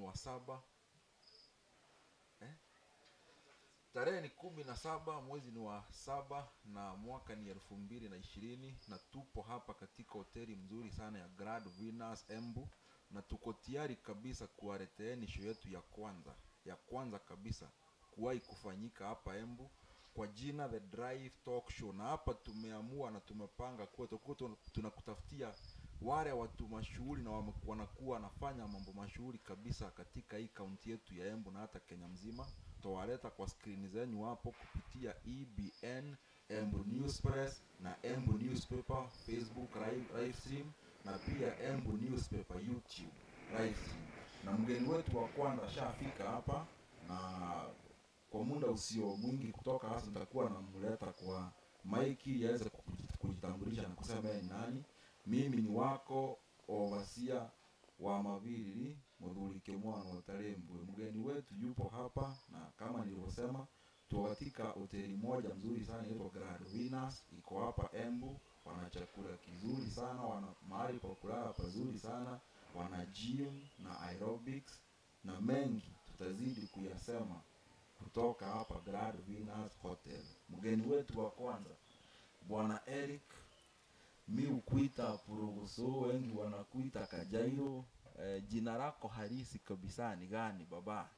wa saba eh? tarehe ni kumi na saba mwezi ni wa saba na mwaka ni elfu mbili na ishirini na tupo hapa katika hoteli mzuri sana ya Grand Venus Embu na tuko tayari kabisa kuwaleteeni show yetu ya kwanza ya kwanza kabisa kuwahi kufanyika hapa Embu kwa jina The Drive Talk Show, na hapa tumeamua na tumepanga kuwa tutakuwa tuna- tunakutafutia wale watu mashuhuri na wame- wanakuwa wanafanya mambo mashuhuri kabisa katika hii kaunti yetu ya Embu na hata Kenya mzima. Tutawaleta kwa skrini zenyu hapo kupitia EBN, Embu News Press na Embu Newspaper Facebook live, live stream na pia Embu Newspaper YouTube live stream. Na mgeni wetu wa kwanza ashafika hapa na kwa muda usio mwingi kutoka hasa nitakuwa namleta kwa maiki ili aweze kuji- kujitambulisha na kusema yeye ni nani. Mimi ni wako ovasia wa Maviri Muthurike mwana wa Tarembwe. Mgeni wetu yupo hapa, na kama nilivyosema, tuko katika hoteli moja mzuri sana inaitwa Grand Venus, iko hapa Embu. Wana chakula kizuri sana, wana mahali pa kulala pazuri sana, wana gym na aerobics na mengi tutazidi kuyasema kutoka hapa Grand Venus Hotel. Mgeni wetu wa kwanza bwana Eric, mi ukuita Purugusu, wengi wanakuita Kajairo. Eh, jina lako halisi kabisa ni gani baba?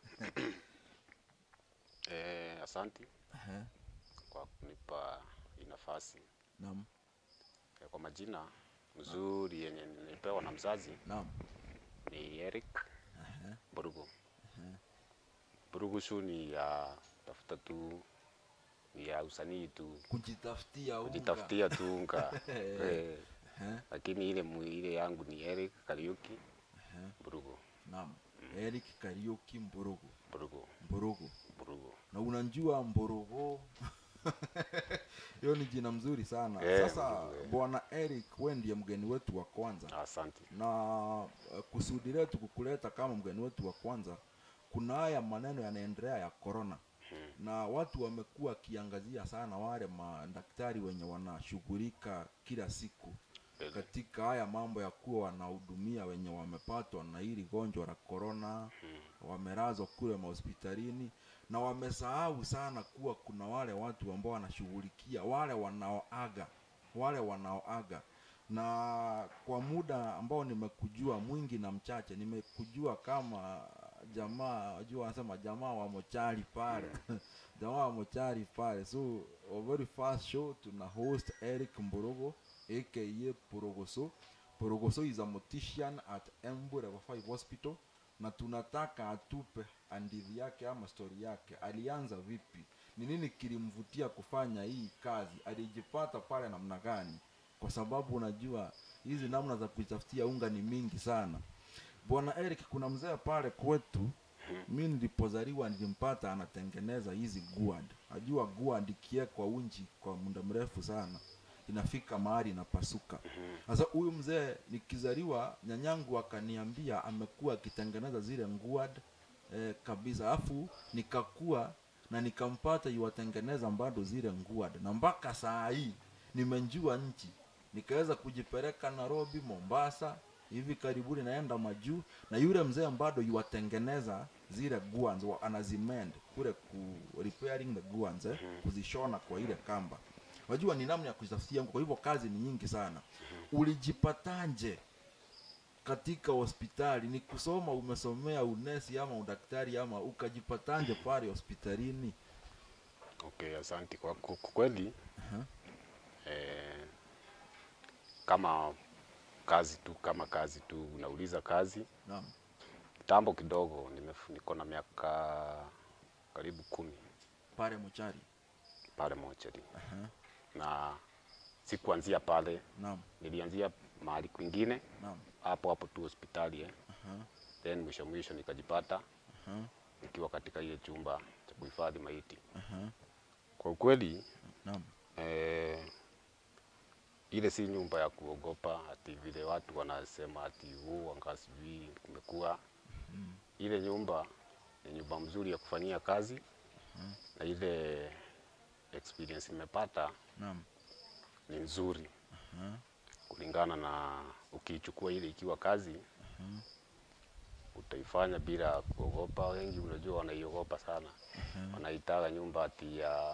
Eh, asanti Ehe, kwa kunipa hii nafasi. Naam, Eh, Kwa majina mzuri yenye nilipewa na mzazi naam. ni Eric Ehe, Burugu. Burugusu ni ya tafuta tu, ni ya usanii tu, Kujitafutia unga. kujitafutia tu unga eh, Ehe, lakini ile mu- ile yangu ni Eric Kariuki ehe, Burugu. Naam. Eric Kariuki Mburugu. Burugu, Mburugu. Burugu. na unajua Mborogo hiyo ni jina mzuri sana Eh, sasa Mborogo, eh. bwana Eric we ndiye mgeni wetu wa kwanza Asante. na eh, kusudi letu kukuleta kama mgeni wetu wa kwanza kuna haya maneno yanaendelea ya corona na watu wamekuwa wakiangazia sana wale madaktari wenye wanashughulika kila siku Kweli. katika haya mambo ya kuwa wanahudumia wenye wamepatwa na hili gonjwa la corona wamelazwa kule mahospitalini na wamesahau sana kuwa kuna wale watu ambao wanashughulikia wale wanaoaga wale wanaoaga na kwa muda ambao nimekujua mwingi na mchache nimekujua kama jamaa wajua wanasema jamaa wa mochari pale jamaa wa mochari pale so a very fast show tuna host Eric Mborogo aka Porogoso Porogoso is a mortician at Embu Level 5 Hospital na tunataka atupe hadithi yake ama stori yake alianza vipi ni nini kilimvutia kufanya hii kazi alijipata pale namna gani kwa sababu unajua hizi namna za kujitafutia unga ni mingi sana bwana eric kuna mzee pale kwetu mi nilipozaliwa nilimpata anatengeneza hizi guad najua guad ikiekwa unji kwa muda mrefu sana inafika mahali inapasuka sasa huyu mzee nikizaliwa nyanyangu akaniambia amekuwa akitengeneza zile nguad eh, kabisa alafu nikakua na nikampata yuwatengeneza bado zile nguad na mpaka saa hii nimenjua nchi nikaweza kujipeleka nairobi mombasa hivi karibuni naenda majuu na yule mzee bado yuwatengeneza zile guans wa anazimend kule ku repairing the guans eh, kuzishona kwa ile kamba wajua ni namna ya kujitafutia kwa hivyo kazi ni nyingi sana ulijipatanje katika hospitali ni kusoma umesomea unesi ama udaktari ama ukajipatanje pale hospitalini Okay, asante kwa kwa kwa kweli. Aha. Eh, kama kazi tu kama kazi tu unauliza kazi naam kitambo kidogo nimef- niko na miaka karibu kumi pale mochari pale mochari Aha. na sikuanzia pale naam nilianzia mahali kwingine naam hapo hapo tu hospitali eh. Aha. then mwisho mwisho nikajipata Aha. nikiwa katika ile chumba cha kuhifadhi maiti Aha. kwa ukweli naam eh, ile si nyumba ya kuogopa ati vile watu wanasema ati huu anga sijui kumekuwa ile nyumba ni nyumba mzuri ya kufanyia kazi na ile experience imepata naam ni nzuri Aha. kulingana na ukiichukua ile ikiwa kazi utaifanya bila kuogopa. Wengi unajua wanaiogopa sana, wanaitaka nyumba ati ya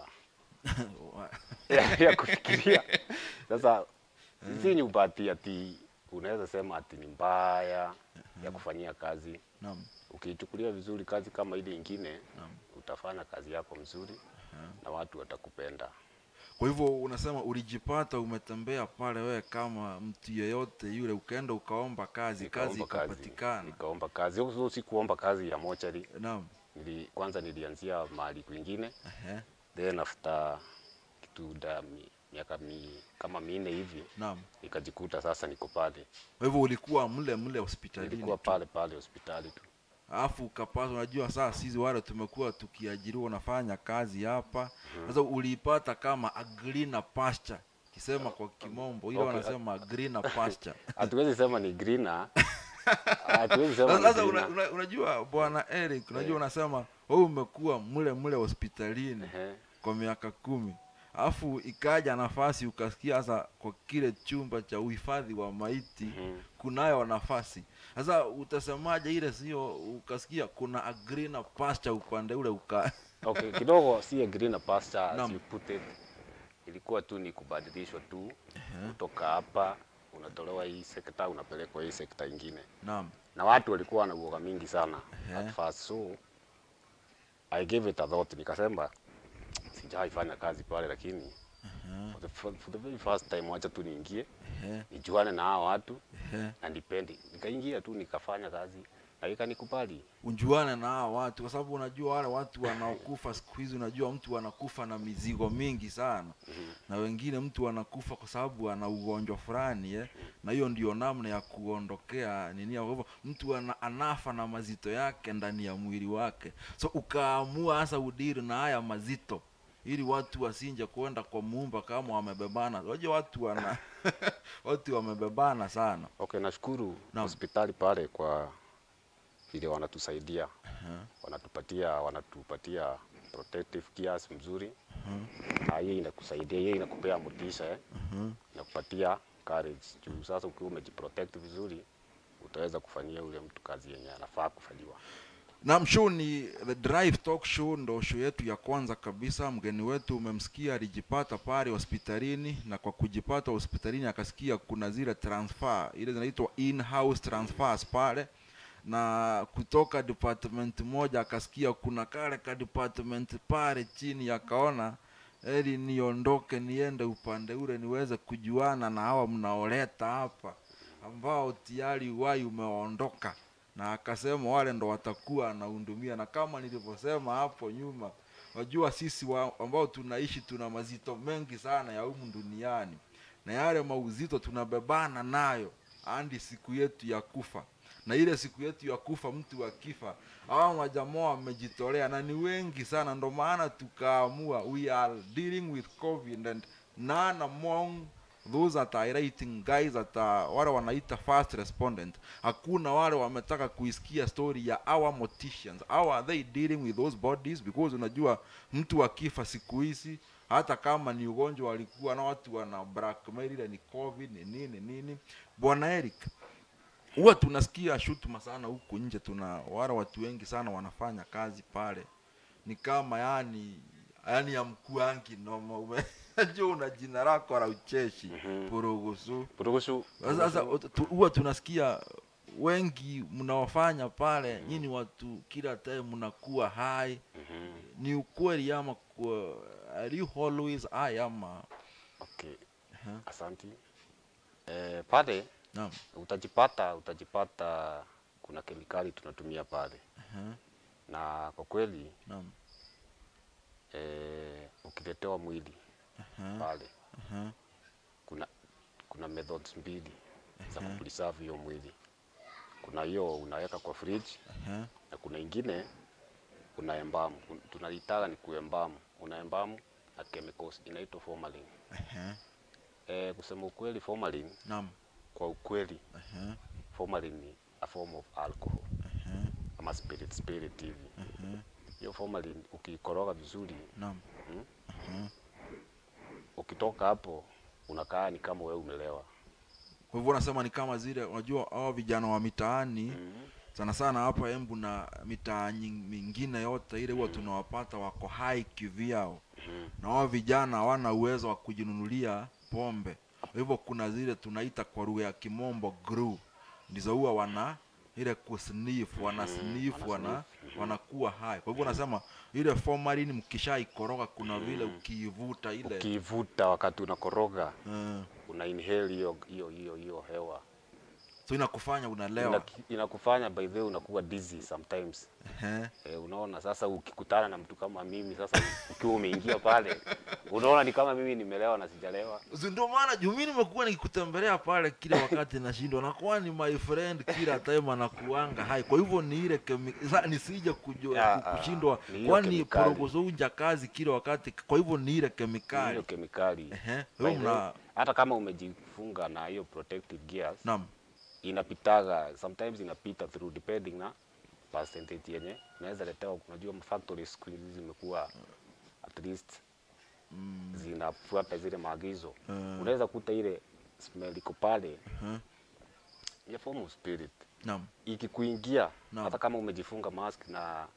ya, ya kufikiria. Sasa si nyumba ati ati unaweza sema ati ni mbaya ya kufanyia kazi. Naam. Ukiichukulia vizuri kazi kama ile ingine, Naam. utafanya kazi yako mzuri na watu watakupenda. Kwa hivyo unasema ulijipata umetembea pale wewe kama mtu yeyote yule, ukaenda ukaomba kazi, kazi Nikaomba ikapatikana. nikaomba kazi. Huko si kuomba kazi ya mochari. Naam. Nili, kwanza nilianzia mahali kwingine, Ehe. then after kitu da mi, miaka mi, kama minne hivi Naam. nikajikuta sasa niko pale. Kwa hivyo ulikuwa mle mle hospitalini Nilikuwa tu. pale pale hospitali tu. alafu ukapata, unajua saa sisi wale tumekuwa tukiajiriwa, unafanya kazi hapa sasa, uliipata kama a greener pasture, kisema kwa kimombo ile Okay, wanasema a greener pasture. Hatuwezi sema ni greener. Hatuwezi sema ni Sasa una, greener. una, unajua bwana Eric, unajua unasema wewe umekuwa mle mle hospitalini Ehe. kwa miaka kumi alafu ikaja nafasi ukasikia sasa kwa kile chumba cha uhifadhi wa maiti Mhm. kunayo nafasi sasa utasemaje ile sio ukasikia kuna a greener pasture upande ule uka Okay, kidogo si a greener pasture as Naam. you put it. Ilikuwa tu ni kubadilishwa tu kutoka hapa unatolewa hii sekta unapelekwa hii sekta ingine, naam na watu walikuwa na uoga mingi sana Ehe. at first, so I gave it a thought, nikasema sijaifanya kazi pale, lakini for the, for, for the very first time wacha tu niingie Ehe, nijuane na hao watu ehe. na nipendi. Nikaingia tu nikafanya kazi na ikanikubali. unjuane na hao watu kwa sababu unajua wale watu wanaokufa siku hizi unajua mtu anakufa na mizigo mingi sana na wengine mtu anakufa kwa sababu ana ugonjwa fulani eh? na hiyo ndio namna ya kuondokea nini kwa hivyo mtu ana, anafa na mazito yake ndani ya mwili wake so ukaamua hasa udiri na haya mazito ili watu wasinje kwenda kwa muumba kama wamebebana unajua watu wana watu wamebebana sana Okay, nashukuru Naam. hospitali pale kwa vile wanatusaidia wanatupatia wanatupatia protective gears mzuri na hiyo inakusaidia, hiyo inakupea motisha eh? inakupatia courage juu sasa ukiwa umejiprotect vizuri utaweza kufanyia ule mtu kazi yenye anafaa kufanyiwa. Naam, show ni The Drive Talk Show, ndo show yetu ya kwanza kabisa. Mgeni wetu umemsikia, alijipata pale hospitalini, na kwa kujipata hospitalini akasikia kuna zile transfer, ile zinaitwa in-house transfers pale, na kutoka department moja akasikia kuna kale ka department pale chini, akaona eli niondoke niende upande ule niweze kujuana na hawa mnaoleta hapa ambao tayari wai umeondoka na akasema wale ndo watakuwa anahudumia, na kama nilivyosema hapo nyuma, wajua sisi wa, ambao tunaishi tuna mazito mengi sana ya humu duniani, na yale mauzito tunabebana nayo hadi siku yetu ya kufa. Na ile siku yetu ya kufa, mtu akifa, hawa majamaa wamejitolea na ni wengi sana, ndo maana tukaamua we are dealing with COVID and none among those that are writing guys that are, wale wanaita first respondent hakuna wale wametaka kuisikia story ya our morticians how are they dealing with those bodies because unajua mtu akifa siku hizi hata kama ni ugonjwa walikuwa na watu wana blackmail ile ni covid ni nini nini bwana eric huwa tunasikia shutuma sana huku nje tuna wale watu wengi sana wanafanya kazi pale ni kama yani yani ya mkuangi noma umejua una jina lako la ucheshi Mhm. purugusu Purugusu, sasa tu- huwa tunasikia wengi mnaofanya pale nyini watu kila time mnakuwa hai Mhm. ni ukweli ama kwa, are you always high ama Okay. Aha. Asanti. Eh, pale naam utajipata utajipata kuna kemikali tunatumia pale Aha, na kwa kweli naam eh, ukiletewa mwili Aha, pale aha, kuna kuna methods mbili za kupreserve hiyo mwili. Kuna hiyo unaweka kwa fridge aha, na kuna ingine unaembamu, tunalitaka ni kuembamu, unaembamu na chemicals inaitwa formalin. aha, Eh, kusema ukweli formalin, naam kwa ukweli aha, formalin ni a form of alcohol aha, ama spirit spirit hivi. aha, Hiyo formalin ukiikoroga vizuri naam mm, aha. ukitoka hapo unakaa ni kama wewe umelewa. kwa hivyo unasema ni kama zile unajua hao vijana wa mitaani Mm. sana sana hapa Embu na mitaa nying- mingine yote ile huwa tunawapata wako hai kivyao Mhm. na wao vijana hawana uwezo wa kujinunulia pombe kwa hivyo kuna zile tunaita kwa lugha ya kimombo grew ndizo huwa wana ile kusniff wana sniff wana wana sniff, wanakuwa hai kwa hivyo nasema ile formalin mkishaikoroga kuna vile ukiivuta ile ukiivuta wakati unakoroga eh, una inhale hiyo hiyo hiyo hiyo hewa so inakufanya unalewa Ina, inakufanya by the way unakuwa dizzy sometimes Ehe. Eh, unaona sasa ukikutana na mtu kama mimi sasa ukiwa umeingia pale unaona ni kama mimi nimelewa na sijalewa Si ndio maana juu mimi nimekuwa nikikutembelea pale kila wakati nashindwa nakuwa ni my friend kila time anakuanga hai kwa hivyo ni ile kemi- sa- nisije kujua Ya, ku- ah, kushindwa ni hiyo kwani kemikali. porogozo unja kazi kila wakati kwa hivyo ni ile hiyo kemikali kemikali Ehe. By Wewe the way, mna hata kama umejifunga na hiyo protective gears naam inapitaga sometimes inapita through depending na percentage yenye unaweza letewa unajua factory siku hizi zimekuwa at least mm, zinafuata zile maagizo Mm. unaweza kuta ile smell iko pale Mhm. ya form of spirit naam ikikuingia Naam. hata kama umejifunga mask na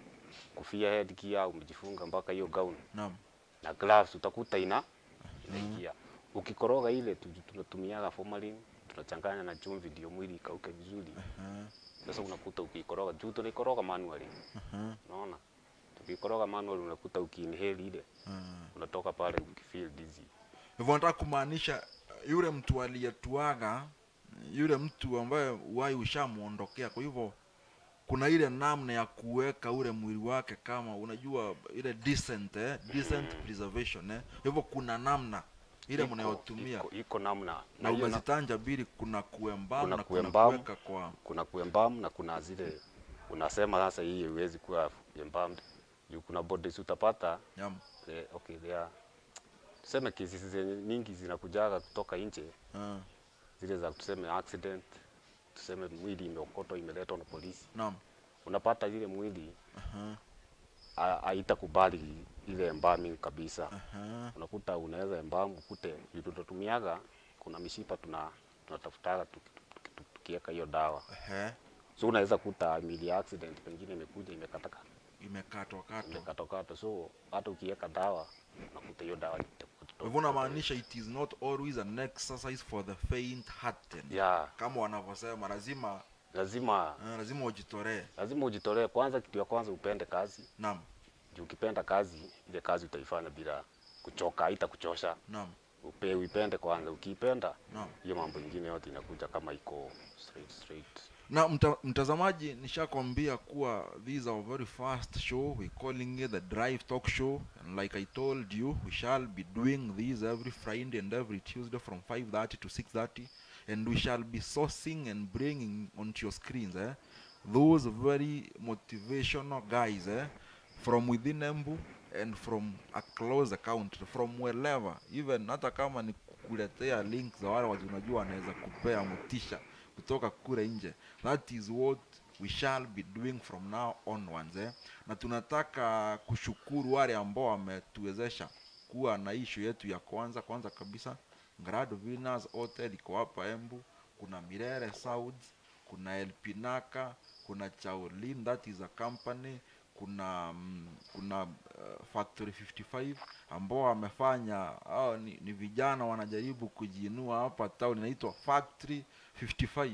kofia head gear umejifunga mpaka hiyo gown naam na gloves utakuta ina inaingia ukikoroga ile tu- tunatumiaga formalin tunachanganya na chumvi ndio mwili ikauke vizuri Aha, sasa unakuta ukikoroga juu tunaikoroga manually aha, unaona tukikoroga manually unakuta ukiinhale ile aha. unatoka pale ukifeel dizzy hivyo nataka kumaanisha yule mtu aliyetuaga yule mtu ambaye uhai ushamwondokea kwa hivyo kuna ile namna ya kuweka ule mwili wake kama unajua ile decent eh? decent preservation eh? hivyo kuna namna ile Iko- mnayotumia iko, iko namna na na hiyo na, umezitanja mbili kuna kuembamu Kuna na kuna kuembalm. kuweka kwa kuna kuembam na kuna zile unasema sasa hii haiwezi kuwa embalmed juu kuna bodies utapata yam eh, okay they are tuseme kesi zenye nyingi zinakujaga kutoka nje uh, zile za tuseme accident tuseme mwili imeokotwa imeletwa na polisi naam unapata ile mwili aha, ha- haitakubali ile embalming kabisa aha, unakuta unaweza embalm ukute vitu tunatumiaga kuna mishipa tuna tunatafutaga tuki- tuki- tuki- tukiweka hiyo dawa ehe, so unaweza kuta mili ya accident pengine imekuja imekataka imekatwa katwa imekatokata so hata ukiweka dawa unakuta hiyo dawa kwa hivyo unamaanisha it is not always an exercise for the faint hearted ya kama wanavyosema lazima lazima uh, lazima ujitolee lazima ujitolee kwanza kitu ya kwanza upende kazi naam juu ukipenda kazi ile kazi utaifanya bila kuchoka haita kuchosha naam upe uipende kwanza ukiipenda naam hiyo mambo ingine yote inakuja kama iko straight straight na mta, mtazamaji nishakwambia kuwa these are very fast show we calling it the drive talk show and like i told you we shall be doing these every friday and every tuesday from 5.30 to 6.30 and we shall be sourcing and bringing onto your screens eh, those very motivational guys eh, from within embu and from across the country from wherever even hata kama ni kukuletea link za wale watu unajua wanaweza kupea motisha kutoka kule nje that is what we shall be doing from now onwards eh? na tunataka kushukuru wale ambao wametuwezesha kuwa na ishu yetu ya kwanza kwanza kabisa Grad Villas Hotel iko hapa Embu kuna Mirere South kuna Elpinaka kuna Chaolin that is a company kuna mm, kuna uh, Factory 55 ambao wamefanya hao ni, ni vijana wanajaribu kujiinua hapa town inaitwa Factory 55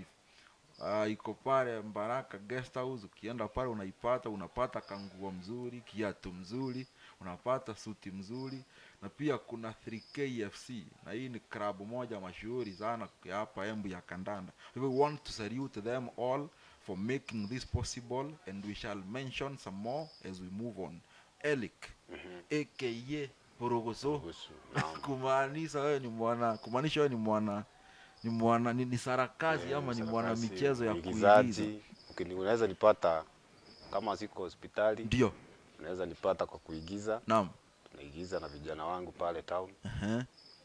uh, iko pale Mbaraka guest house. Ukienda pale unaipata, unapata kanguo mzuri, kiatu mzuri, unapata suti mzuri, na pia kuna 3K FC na hii ni klabu moja mashuhuri sana ya hapa Embu ya kandanda. We want to salute them all for making this possible and we shall mention some more as we move on. Elik aka Porogoso kuhusu naam. kumaanisha wewe ni mwana kumaanisha wewe ni mwana ni mwana ni, ni sarakazi Eh, ama ni sarakasi, mwana michezo ya mwigizaji. kuigiza Ukini- unaweza nipata kama siko hospitali ndio unaweza nipata kwa kuigiza naam tunaigiza na vijana wangu pale town Ehe.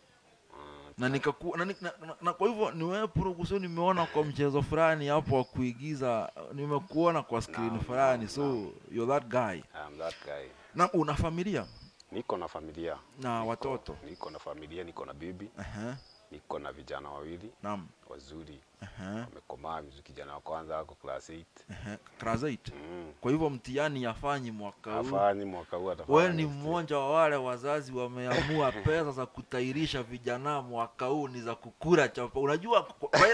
Ah, na nikaku na, na, na, na kwa hivyo ni wewe Porogoso nimeona kwa mchezo fulani hapo wa kuigiza nimekuona kwa screen Naam, fulani naam, so naam. you're that guy I am that guy na una familia niko na familia na Niko- watoto niko na familia niko na bibi Ehe. niko na vijana wawili naam wazuri Ehe, wamekomaa vizuri. Kijana wa kwanza ako class 8 ehe, class eight. mm. kwa hivyo mtihani yafanyi mwaka huu afanyi mwaka huu atafanya we ni next year. mmoja wa wale wazazi wameamua pesa za kutairisha vijana mwaka huu ni za kukura chapa unajua kwa- kwa-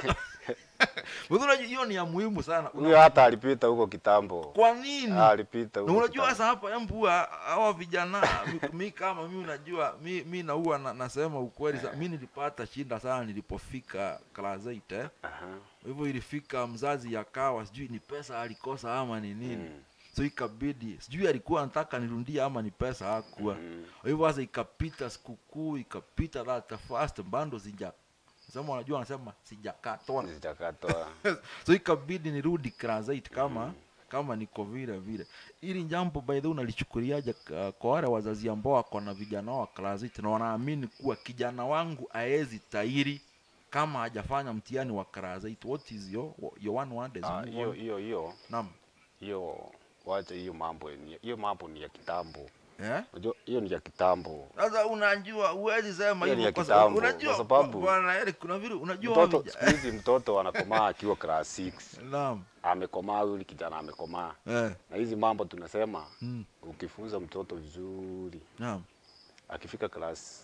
Wewe unajua hiyo ni ya muhimu sana huyo hata alipita huko kitambo kwa nini Ah, alipita na huko unajua kitambo. sasa hapa embua hawa vijana mi, mi kama mi unajua mi, mi naua na, nasema ukweli sa, mi nilipata shinda sana nilipofika class 8 eh. Aha. hivyo ilifika mzazi yakawa sijui ni pesa alikosa ama ni nini Mm. so ikabidi sijui alikuwa anataka nirundie ama ni pesa hakuwa Mm. kwa hivyo sasa ikapita sikukuu ikapita that first bando sija sema unajua wanasema sijakatwa Sijakatwa. so ikabidi nirudi class 8 kama kama niko vile vile ili jambo by the way unalichukuliaje uh, kwa wale wazazi ambao wako na vijana wa class 8 na wanaamini kuwa kijana wangu aezi tairi kama hajafanya mtihani wa class 8 what is your your one word is Ah, move hiyo on. hiyo hiyo naam hiyo wacha hiyo mambo ni- hiyo mambo ni ya kitambo eh unajua hiyo ni ya kitambo sasa unajua huwezi sema Hiyo ni hivyo ya kwa sababu kitambo, unajua kwa sababu- bwana Eric kuna vile unajua mtoto wavija- siku hizi mtoto anakomaa akiwa class 6 naam amekomaa yule kijana amekomaa eh na hizi mambo tunasema mm. ukifunza mtoto vizuri naam akifika class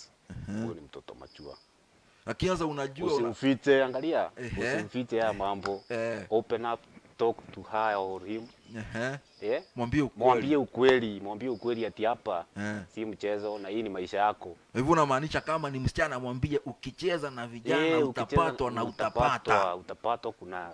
6 huyo ni mtoto machua lakini sasa unajua una, usimfiche angalia Ehe. usimfiche haya mambo eh open up talk to her or him ehe eh mwambie ukweli mwambie ukweli mwambie ukweli ati hapa eh si mchezo na hii ni maisha yako hivyo unamaanisha kama ni msichana mwambie ukicheza na vijana Eh, utapatwa ukicheza- na utapatwa, utapata utapatwa kuna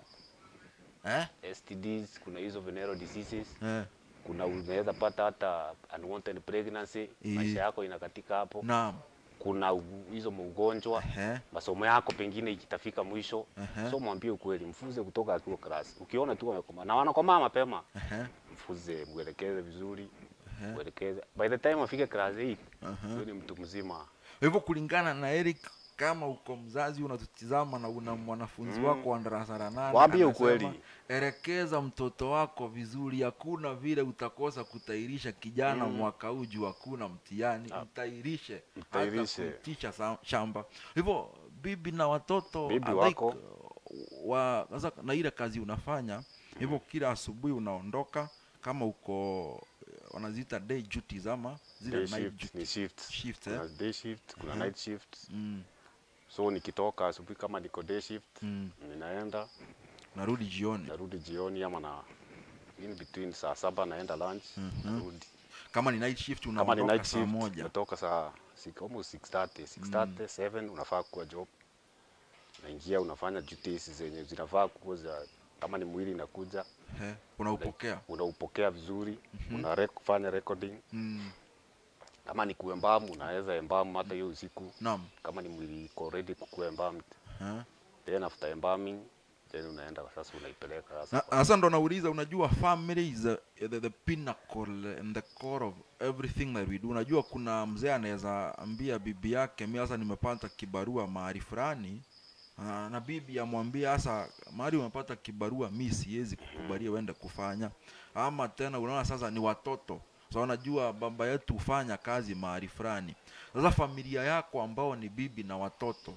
eh STDs kuna hizo venereal diseases eh kuna unaweza pata hata unwanted pregnancy Eh. maisha yako inakatika hapo naam kuna u- hizo maugonjwa ehe masomo yako pengine ikitafika mwisho Ehe. so mwambie ukweli mfunze kutoka akiwa class ukiona tu wamekoma na wanakomaa mapema ehe mfunze mwelekeze vizuri Ehe. mwelekeze by the time afike class 8 Ehe. huyo ni mtu mzima hivyo kulingana na Eric kama uko mzazi unatutizama na una mwanafunzi Mm. wako wa darasa la nane Waambie anasema, ukweli. elekeza mtoto wako vizuri hakuna vile utakosa kutairisha kijana Mm. mwaka huu juu hakuna mtihani Ah. mtairishe Mtairishe. hata kuitisha sa- shamba hivyo bibi na watoto Bibi I wako. like, uh, wa sasa na ile kazi unafanya hivyo kila asubuhi unaondoka kama uko eh, wanaziita day duties ama zile day night shift duties. ni shift Shift, eh? kuna day shift kuna Ehe. night shift mm, so nikitoka asubuhi kama niko day shift mm. ninaenda narudi jioni narudi jioni ama na in between saa saba naenda lunch Mhm. narudi kama ni night shift kama ni unaondoka night saa shift moja natoka saa six- almost 6:30 6:30 7 unafaa kuwa job naingia unafanya duties zenye zinafaa kuwa za kama ni mwili inakuja He, unaupokea unaupokea vizuri una rec, fanya recording mm, kama ni kuembamu unaweza embamu hata hiyo usiku naam kama ni mwili iko ready kukuwa embalmed He. then after embalming then unaenda sasa unaipeleka sasa Na- kwa- sasa ndo nauliza unajua family is the, the, the pinnacle and the core of everything that we do unajua kuna mzee anaweza ambia bibi yake mi sasa nimepata kibarua mahali fulani Ah, na bibi amwambia sasa mahali umepata kibarua mi siwezi kukubalia uende kufanya ama tena unaona sasa ni watoto so unajua baba yetu hufanya kazi mahali fulani sasa familia yako ambao ni bibi na watoto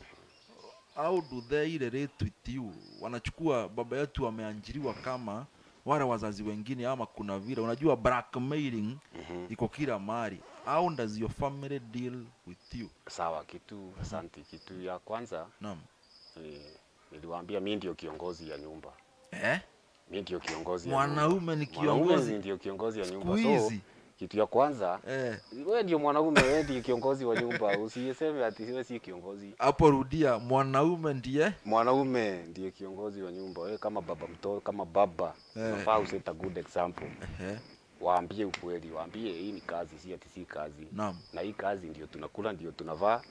how do they relate with you wanachukua baba yetu wameanjiriwa kama wale wazazi wengine ama kuna vile unajua blackmailing Mhm. iko kila mahali how does your family deal with you sawa kitu asante kitu ya kwanza naam ni, niliwaambia mi ndio kiongozi ya nyumba eh mi ndio kiongozi ya Mwanaume nyumba. ni Mwanaume kiongozi? ndio kiongozi ya siku nyumba so hizi kitu ya kwanza eh wewe ndio mwanaume wewe ndio kiongozi wa nyumba usiseme ati wewe si kiongozi hapo rudia mwanaume ndiye mwanaume ndiye kiongozi wa nyumba wewe kama baba mtoto kama baba Eh. unafaa useta good example eh waambie ukweli waambie hii ni kazi si ati si kazi naam na hii kazi ndio tunakula ndio tunavaa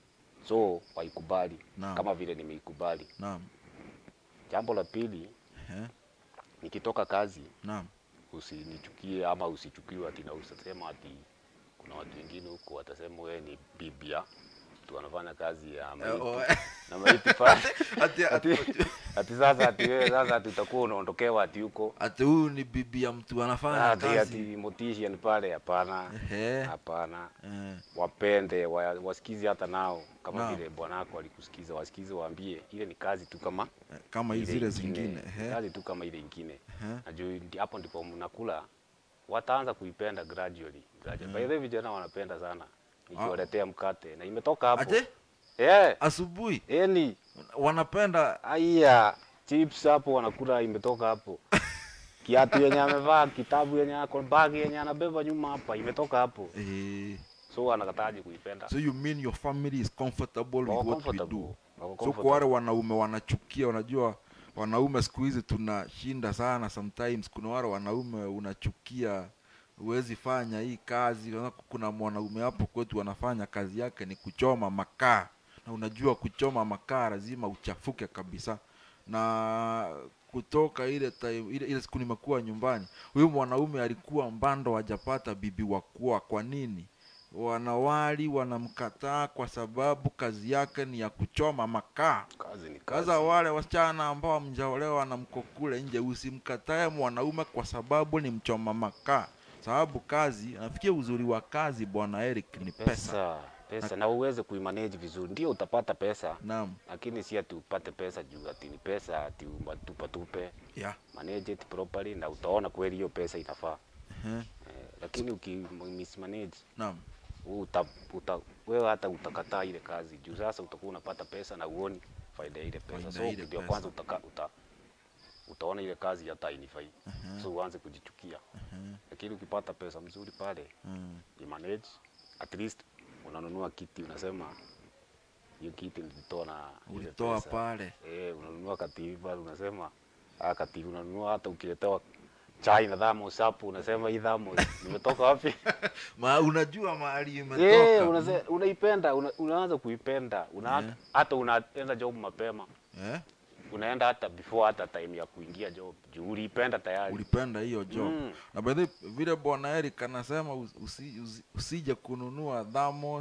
so waikubali Naam. kama vile nimeikubali naam jambo la pili eh nikitoka kazi naam usinichukie ama usichukiwe ati na usasema ati kuna watu wengine huko watasema wewe ni bibia mtu anafanya kazi ya Eh, maiti oh, na maiti pale ati, ati, ati, ati sasa ati wewe sasa ati utakuwa unaondokewa ati huko ati huyu ni bibi ya mtu anafanya ati ati kazi motisha ni pale hapana Ehe. hapana Eh, wapende wa, wasikize hata nao kama Naam. vile bwanako alikusikiza wasikize waambie ile ni kazi tu kama eh, kama ile zile ingine. zingine ehe. kazi tu kama ile ingine Ehe. na juu ndi- hapo ndipo mnakula wataanza kuipenda gradually, gradually. By the way vijana wanapenda sana nikiwaletea mkate na imetoka hapo Aje? eh asubuhi yani wanapenda aya chips hapo wanakula imetoka hapo kiatu yenye amevaa kitabu yenye ako bag yenye anabeba nyuma hapa imetoka hapo eh, so anakataje kuipenda so you mean your family is comfortable with Wako what we comfortable. do Wako so kwa wale comfortable. wanaume wanachukia unajua wanaume siku hizi tunashinda sana sometimes kuna wale wanaume unachukia huwezi fanya hii kazi Unaona kuna mwanaume hapo kwetu anafanya kazi yake ni kuchoma makaa na unajua kuchoma makaa lazima uchafuke kabisa na kutoka ile time ile, ile siku nimekuwa nyumbani huyu mwanaume alikuwa mbando hajapata bibi wa kuoa kwa nini wanawali wanamkataa kwa sababu kazi yake ni ya kuchoma makaa kazi ni kazi sasa wale wasichana ambao hamjaolewa na mko kule nje usimkatae mwanaume kwa sababu ni mchoma makaa sababu kazi nafikia uzuri wa kazi bwana Eric ni pesa, pesa pesa na uweze kuimanage vizuri ndio utapata pesa naam lakini si ati upate pesa juu ati ni pesa ati tupatupe yeah. manage it properly na utaona kweli hiyo pesa inafaa Ehe. eh, lakini ukimismanage naam uta, uta, wewe hata utakataa ile kazi juu sasa utakuwa unapata pesa na uoni faida ya ile pesa Faida so ya ile ndio pesa. kwanza utaka, uta, utaona ile kazi hata inifai so uanze kujichukia lakini ukipata pesa mzuri pale Mm. manage at least unanunua kiti unasema hiyo kiti nilitoa na ile ulitoa pesa. pale Eh, unanunua kativi pale unasema ah, kativi unanunua hata ukiletewa chai na dhamos hapo unasema hii dhamos nimetoka wapi? Ma, unajua mahali Eh, imetoka unase, unaipenda una, unaanza kuipenda una, Yeah. hata unaenda job mapema eh? unaenda hata before hata time ya kuingia job juu uliipenda tayari ulipenda hiyo job Mm. na by the way, vile bwana Eric anasema usi, usi, usi, usije kununua dhamos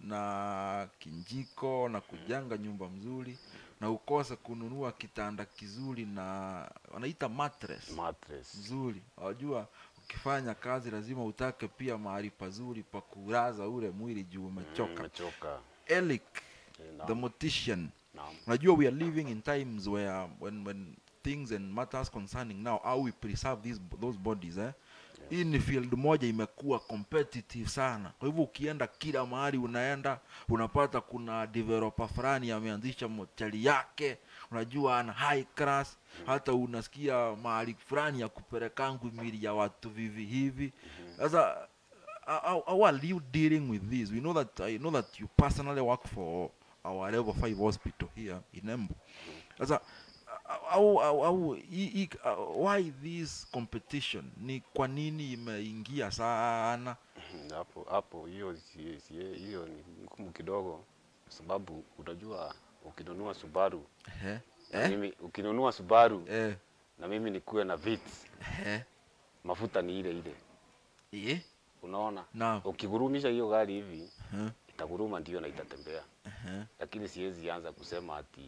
na kinjiko na kujenga nyumba mzuri na ukose kununua kitanda kizuri na wanaita mattress mattress nzuri wajua ukifanya kazi lazima utake pia mahali pazuri pa kulaza ule mwili juu umechoka umechoka Eric Eh, the naam, mortician naam. unajua we are living in times where when when things and matters concerning now how we preserve these those bodies eh hii ni field moja imekuwa competitive sana kwa hivyo ukienda kila mahali unaenda unapata kuna developer fulani ameanzisha moteli yake unajua ana high class hata unasikia mahali fulani ya kupelekangu mili ya watu vivi hivi sasa how, how- how are you dealing with this we know that i know that you personally work for our level 5 hospital here in Embu sasa au, au, au, i, i, uh, why this competition ni kwa nini imeingia sana Mhm, hapo hapo hiyo si- si- hiyo ni ngumu kidogo kwa sababu unajua ukinunua Subaru eh? na Eh? mimi ukinunua Subaru Eh? na mimi nikuwe na Vitz Eh? mafuta ni ile ile Eh? unaona Naam. ukigurumisha hiyo gari hivi Eh? itaguruma ndio na itatembea Eh? lakini siwezi anza kusema ati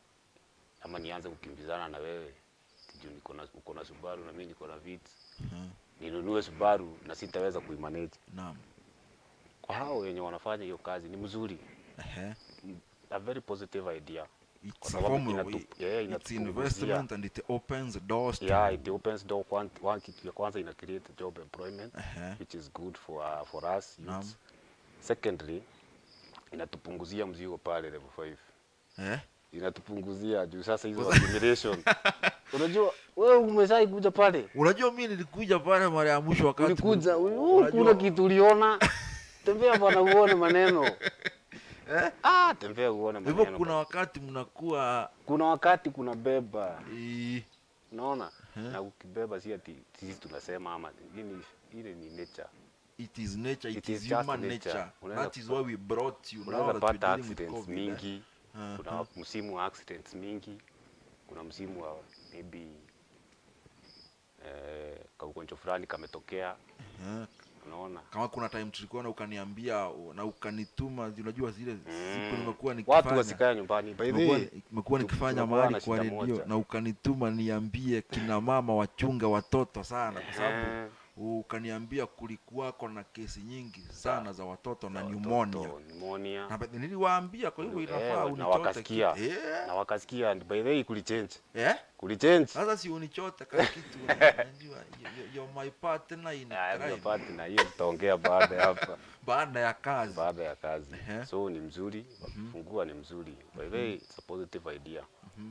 ama nianze kukimbizana na wewe ati juu niko na uko na Subaru na mimi niko na Vitz Eh? ninunue Subaru na sitaweza kuimanage Naam. kwa hao wenye wanafanya hiyo kazi ni mzuri Eh? a very positive idea It's Kwa a sababu form of, inatu- yeah, it's inatupunguzia. investment and it opens doors to yeah it opens door one, one kitu ya kwanza ina create job employment Ehe. which is good for uh, for us Naam. youths. secondly inatupunguzia mzigo pale level 5 eh? inatupunguzia juu sasa hizo accumulation unajua wewe umeshai kuja pale unajua mi nilikuja pale mara ya mwisho wakati ulikuja mli- uh, unajua- kuna kitu uliona tembea bwana uone maneno Eh? ah tembea uone hivyo maneno kuna bwana. wakati mnakuwa kuna wakati kuna beba eh, unaona Eh. na ukibeba si ati sisi tunasema ama ile ile ni nature it is nature it, It is is just human nature. nature, Unaweza that is why we brought you now unaweza that we're pata dealing with accidents COVID, eh? mingi Ah, kuna ah. msimu wa accidents mingi kuna msimu wa maybe eh, kaugonjwa fulani kametokea Eh, unaona kama kuna time tulikuwa na ukaniambia na ukanituma unajua zile siku Mm. nimekuwa watu nikifanya wasikae nyumbani by the nimekuwa way nimekuwa tu- nikifanya tunakuwa mahali na kwa shida redio moja. na ukanituma niambie kina mama wachunge watoto sana kwa sababu Eh, ukaniambia kulikuwako na kesi nyingi sana za watoto na za pneumonia watoto, pneumonia na ba- niliwaambia kwa hivyo Eh, inafaa na unichote wakasikia. kitu. eh na wakasikia and by the way kulichange eh kulichange sasa si unichote kama kitu unajua you- you- you're my partner in Ah, crime. pati na hiyo tutaongea baada ya hapa baada ya kazi baada ya kazi Ehe. so ni mzuri fungua ni mzuri by the way it's a positive idea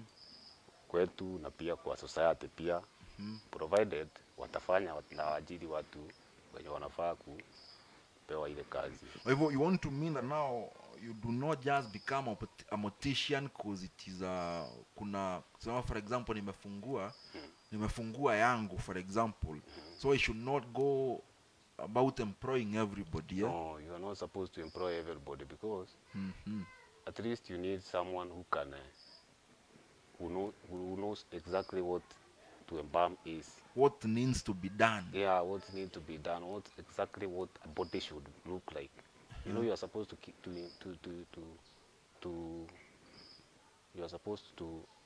kwetu na pia kwa society pia provided watafanya na waajiri watu wenye wanafaa kupewa ile kazi Kwa hivyo you want to mean that now you do not just become a, pot- a mortician cause it is a kuna kusema for example nimefungua nimefungua yangu for example so I should not go about employing everybody yeah? no you are not supposed to employ everybody because Mhm. at least you need someone who can uh, who, know, who knows exactly what to embalm is what needs to be done yeah what need to be done what exactly what a body should look like you know you are supposed to keep to to to to, to you are supposed to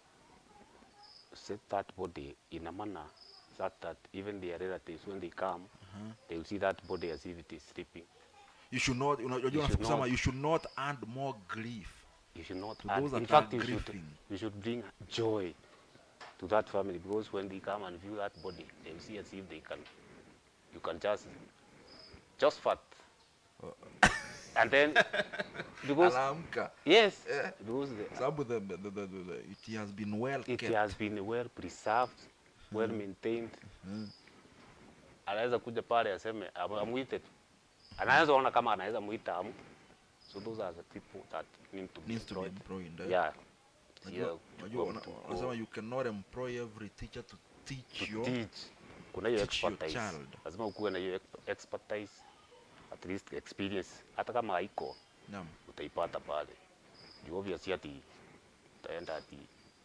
set that body in a manner such that even their relatives when they come they will see that body as if it is sleeping you should not unajua You unafaa should kusema not. you should not add more grief you should not To add, those in that are fact you should, grieving. you should bring joy to that family because when they come and view that body they will see as if they can you can just just fat and then because anaamka yes Eh. because the, sababu the, the, the, the, the, it has been well it kept has been well preserved well maintained anaweza kuja pale aseme amu- amuite tu anaweza ona kama anaweza muita amu so those are the people that need to be needs to be employed employed eh? yeah Unajua- Yeah, unajua kuchukua una- mtu wanasema ku- you cannot employ every teacher to teach to your teach kuna hiyo teach your expertise child. lazima ukuwe na hiyo ex- expertise at least experience hata kama haiko Naam. utaipata pale juu obviously ati utaenda ati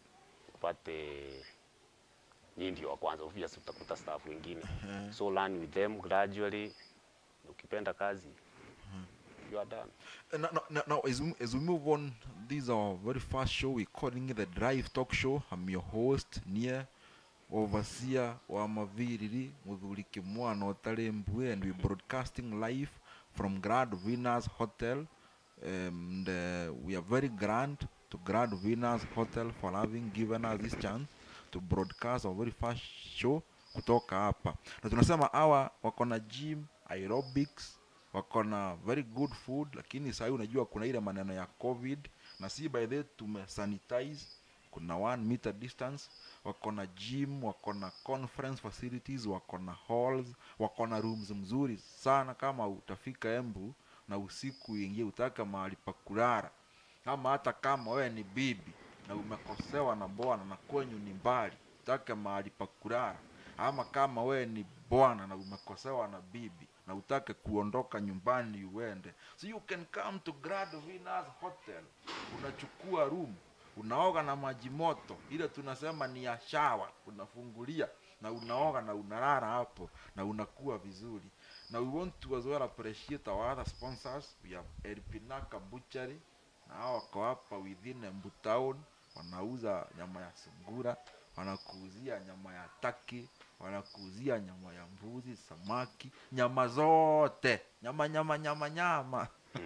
upate nyinyi ndio wa kwanza obviously utakuta staff wengine so learn with them gradually ukipenda kazi you are done Uh, Now, now, now, now as, we, as we move on, this is our very first show. We're calling it the Drive Talk Show. I'm your host, Nia Overseer wa Maviriri, Muthuri Kimwana Otare Mbue, and we're broadcasting live from Grand Venus Hotel. And uh, we are very grand to Grand Venus Hotel for having given us this chance to broadcast our very first show kutoka hapa. Na tunasema hawa wako na gym, aerobics, wako na very good food lakini sahii unajua kuna ile maneno ya covid na si by the way tumesanitize kuna one meter distance wako na gym wako na conference facilities wako na halls wako na rooms mzuri sana kama utafika embu na usiku uingie utaka mahali pa kulala ama hata kama wewe ni bibi na umekosewa na bwana na kwenyu ni mbali utake mahali pa kulala ama kama wewe ni bwana na umekosewa na bibi na utake kuondoka nyumbani uende so you can come to Grand Venus Hotel unachukua room unaoga na maji moto ile tunasema ni ya shawa unafungulia na unaoga na unalala hapo na unakuwa vizuri na we want to as well appreciate our other sponsors we have Elpinaka Butchery na hao wako hapa within Embu Town wanauza nyama ya sungura wanakuuzia nyama ya taki wanakuuzia nyama ya mbuzi samaki nyama zote nyama nyama nyama nyama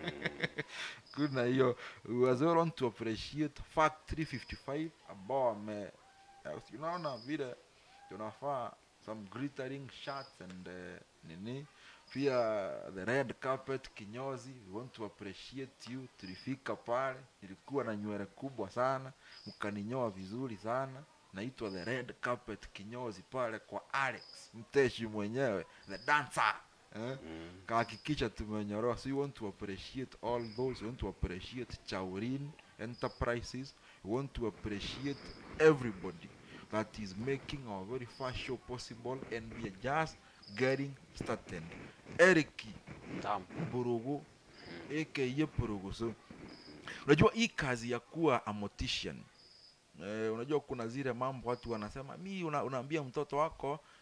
kuna hiyo we as well want to appreciate factory 55 ambao wame eh, unaona vile tunafaa some glittering shirts and uh, nini pia the red carpet kinyozi we want to appreciate you tulifika pale nilikuwa na nywele kubwa sana mkaninyoa vizuri sana naitwa the red carpet kinyozi pale kwa alex mteshi mwenyewe the dancer eh? kahakikisha tumenyoroa so we want to appreciate all those we want to appreciate chaurin enterprises we want to appreciate everybody that is making our very first show possible and we are just getting started eriki Tam. Purugu aka Purugu so unajua hii kazi ya kuwa a mortician eh, unajua kuna zile mambo watu wanasema mi una, unaambia mtoto wako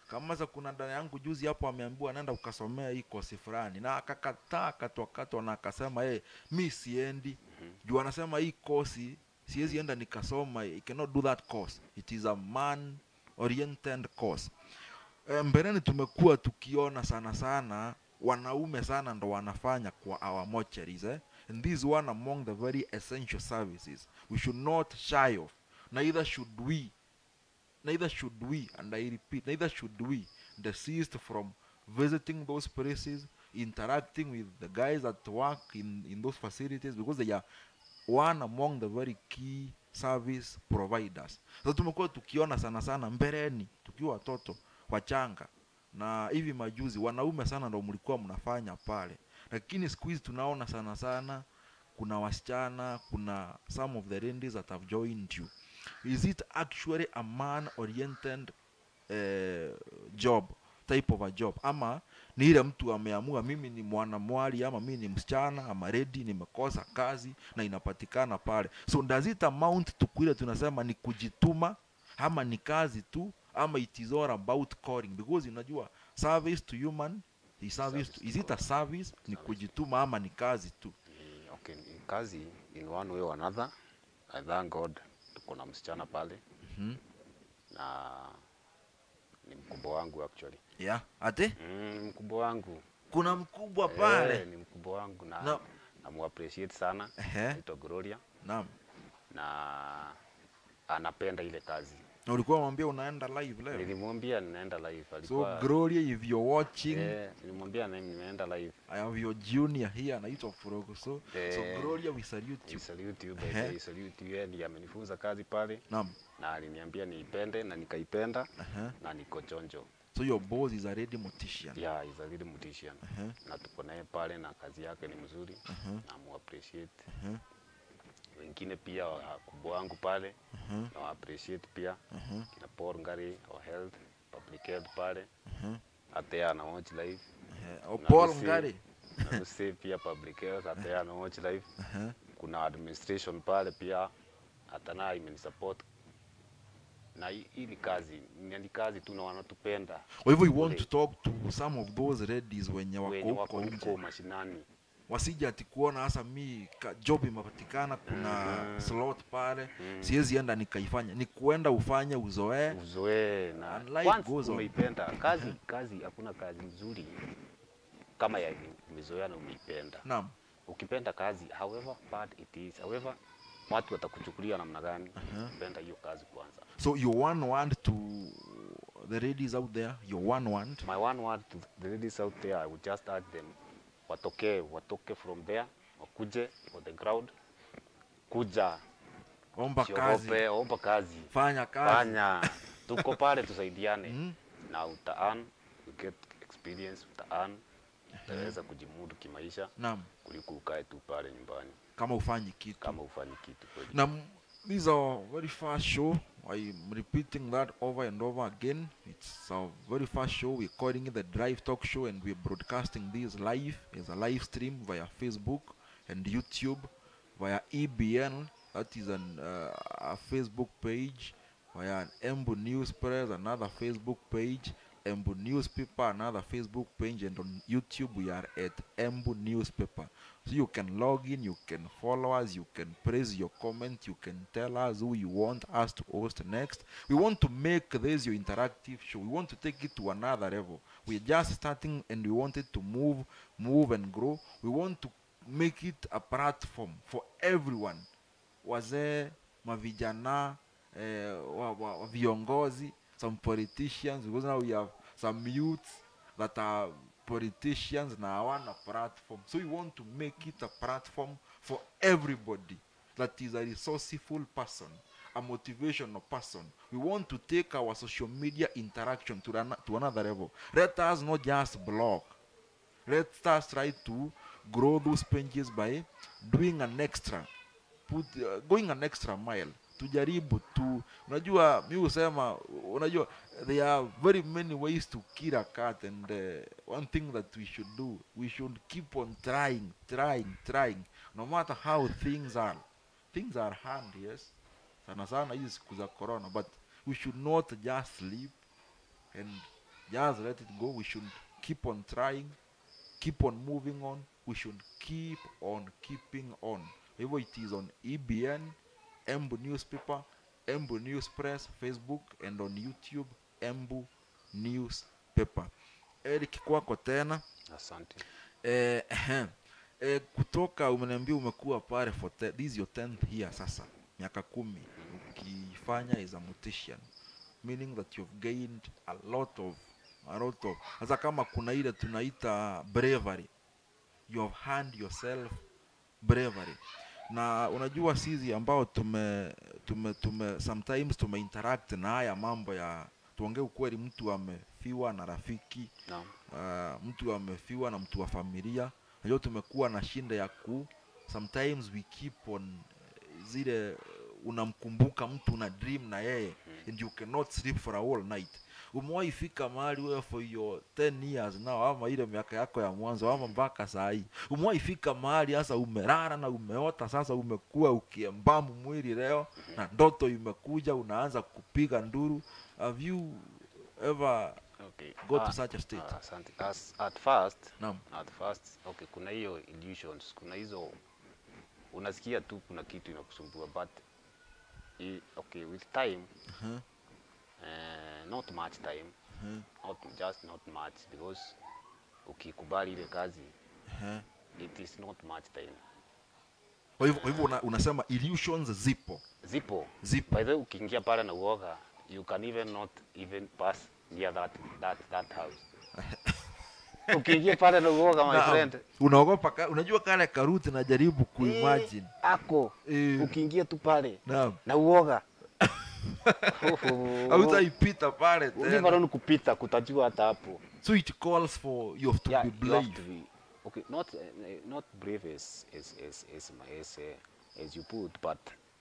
kama sasa kuna dada yangu juzi hapo ameambiwa anaenda ukasomea hii kosi fulani na akakataa akatwakatwa na akasema hey, mi siendi juu anasema hii kosi siwezi enda nikasoma I cannot do that course it is a man oriented course Eh, mbeleni tumekuwa tukiona sana sana wanaume sana ndo wanafanya kwa our mortuaries eh? and this is one among the very essential services we should not shy of neither should we neither should we and i repeat neither should we desist from visiting those places interacting with the guys that work in, in those facilities because they are one among the very key service providers sasa tumekuwa tukiona sana sana mbeleni tukiwa watoto wachanga na hivi majuzi wanaume sana ndo mlikuwa mnafanya pale lakini siku hizi tunaona sana sana kuna wasichana kuna some of the ladies that have joined you is it actually a man oriented uh, job type of a job ama ni ile mtu ameamua mimi ni mwanamwali ama mimi ni msichana ama redi nimekosa kazi na inapatikana pale so does it amount to kile tunasema ni kujituma ama ni kazi tu ama it is all about calling because unajua service to human is service to, is it a service ni kujituma ama ni kazi tu Ni- okay, ni kazi in one way or another. I thank God tuko na msichana pale Mhm. na ni mkubwa wangu actually. yeah ate Mm, ni mkubwa wangu kuna mkubwa pale Eh, ni mkubwa wangu na Na- namuappreciate sana Ehe. anaitwa Gloria naam na anapenda ile kazi. na ulikuwa mwambia unaenda live leo Nilimwambia ninaenda live, so alikuwa gloria if you're watching eh, nilimwambia na- nimeenda live. I have your junior here anaitwa Furogo so so Eh. Gloria we salute you I salute you by Ehe. the salute you, yeye ndiye amenifunza kazi pale naam na aliniambia niipende na nikaipenda Aha. na niko chonjo. so your boss is a ready mortician Yeah, he's a really musician. Aha. Na tuko naye pale na kazi yake ni mzuri. Aha. Na mu appreciate. Aha. Wengine pia wakubwa wangu pale Aha. na wa appreciate pia Aha. kina Paul Ngari wa health public health pale Aha. hata yeye ana watch live Eh, oh, Na Paul Lucy- Ngari na Lucy pia public health hata yeye ana watch live Aha. kuna administration pale pia hata naye imenisupport na hii hii ni kazi ni ni kazi tu na wanatupenda kwa hivyo you want Kule. to talk to some of those ladies wenye wenye wako wako huko huko nje mashinani wasije ati kuona hasa mi ka, job imepatikana kuna Mhm. slot pale Mm. siwezi enda nikaifanya ni kuenda ufanye uzoee uzoee na And life once goes on. umeipenda kazi kazi hakuna kazi nzuri kama ya umezoea na umeipenda naam ukipenda kazi however bad it is however watu watakuchukulia namna gani Aha. penda hiyo kazi kwanza so your one word to the ladies out there your one word my one word to the ladies out there i would just urge them watokee watoke from there wakuje for the crowd kuja omba kazi siogope omba kazi fanya kazi fanya tuko pale tusaidiane Mhm. na uta earn you get experience uta earn utaweza kujimudu kimaisha naam kuliko ukae tu pale nyumbani kama ufanyi kitu kama ufanyi kitu kweli na m- this is our very first show i'm repeating that over and over again it's our very first show we're calling it the drive talk show and we're broadcasting this live as a live stream via facebook and youtube via ebn that is an uh, a facebook page via an embu news press another facebook page embu newspaper another facebook page and on youtube we are at embu newspaper so you can log in you can follow us you can praise your comment you can tell us who you want us to host next we want to make this your interactive show we want to take it to another level we're just starting and we want it to move move and grow we want to make it a platform for everyone wazee mavijana eh, wa, wa, wa viongozi some politicians because now we have some youths that are politicians na hawana platform so we want to make it a platform for everybody that is a resourceful person a motivational person we want to take our social media interaction to, an, to another level let us not just blog let us try to grow those pages by doing an extra put, uh, going an extra mile tujaribu tu unajua mi husema unajua there are very many ways to kill a cat and uh, one thing that we should do we should keep on trying trying trying no matter how things are things are hard yes sana sana hizi siku za corona but we should not just sleep and just let it go we should keep on trying keep on moving on we should keep on keeping on hivyo it is on ebn embu newspaper embu news press facebook and on youtube embu newspaper eric kwako tena Asante. eh, ehem. eh, kutoka umeniambia umekuwa pale for te, this is your 10th year sasa miaka kumi ukifanya is a mortician meaning that you've gained a lot of a lot of sasa kama kuna ile tunaita bravery you have hand yourself bravery na unajua sisi ambao tume tume tume sometimes tume interact na haya mambo ya tuongee ukweli mtu amefiwa na rafiki Naam. uh, mtu amefiwa na mtu wa familia najua tumekuwa na shinda ya ku sometimes we keep on eh, zile eh, unamkumbuka mtu una dream na yeye and you cannot sleep for a whole night umewahi fika mahali wewe for your 10 years now ama ile miaka yako ya mwanzo ama mpaka saa hii umewahi fika mahali sasa umelala na umeota sasa umekuwa ukiembamu mwili leo na ndoto imekuja unaanza kupiga nduru have you ever Okay. go to Ah, such a state ah, Asante. As, at first, naam at first, okay, kuna hiyo illusions, kuna hizo unasikia tu kuna kitu inakusumbua but i, okay, with time uh-huh. uh, not much time Uh-huh. not just not much because ukikubali ile kazi Uh-huh. it is not much time kwa hivyo kwa hivyo una, unasema illusions zipo zipo zipo by the way ukiingia pale na uoga you can even not even pass near that that that house ukiingia pale na uoga my Naam. friend unaogopa ka, unajua kale karuti najaribu kuimagine eh, ako Eh. ukiingia tu pale naam na uoga hautaipita pale Ni tena bado ni kupita kutajua hata hapo so it calls for you have to yeah, be you have brave to be okay not uh, not brave as as as as, as, uh, as you put but